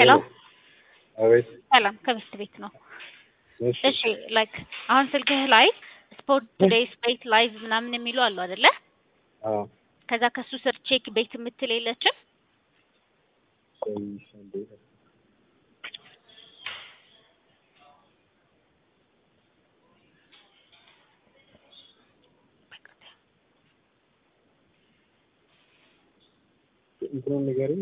ሄሎ አቤት ሰላም ከብስት ቤት ነው። እሺ እሺ ላይክ አሁን ስልክህ ላይ ስፖርት ቱዴይስ ቤት ላይቭ ምናምን የሚሉ አሉ አይደለ? አዎ ከዛ ከሱ ስር ቼክ ቤት የምትል የለችም? ቆይ አንዴ እንትኑን ንገሪኝ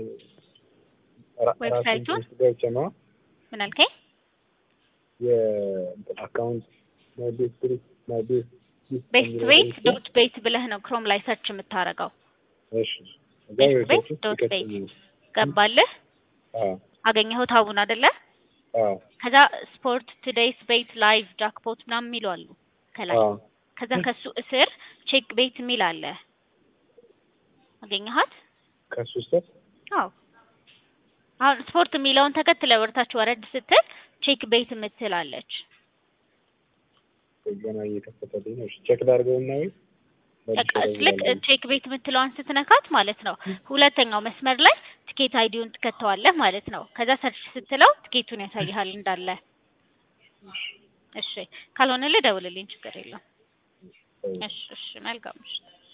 ራ- ዌብሳይቱን? ራሱን ውስጥ ገብቼ ነው ምን አልከኝ? የእንትን አካውንት ማይ ቤት ትሪክ ማይ ቤት ሊስት ቤስት የሚለው ቤት ገብቼ- ዶት ቤት ብለህ ነው ክሮም ላይ ሰርች የምታረገው። እሺ እዛ ቤት ዌብሳይት ቤት ውስጥ ዶት ቤት ይከተል ገባልህ? አዎ አገኘኸው ታቡን አይደለ? አዎ ከዛ ስፖርት ቱዴይስ ቤት ላይቭ ጃክፖት ምናምን የሚሉ አሉ ከላይ። አዎ ከዛ ከሱ እስር ቼክ ቤት የሚል አለ። አገኘሃት? ከሱ ስር አዎ አሁን ስፖርት የሚለውን ተከትለ ወርታች ወረድ ስትል ቼክ ቤት የምትላለች። ገና እየከፈተልኝ ነው። እሺ ቼክ ላድርገውና ወይ መልሼ ልክ እደውላለሁ። ቼክ ቤት የምትለዋን ስትነካት ማለት ነው ሁለተኛው መስመር ላይ ትኬት አይዲውን ትከተዋለህ ማለት ነው። ከዛ ሰርች ስትለው ትኬቱን ያሳይሃል እንዳለ። እሺ ካልሆነልህ ደውልልኝ፣ ችግር የለም። እሺ እሺ መልካም እሺ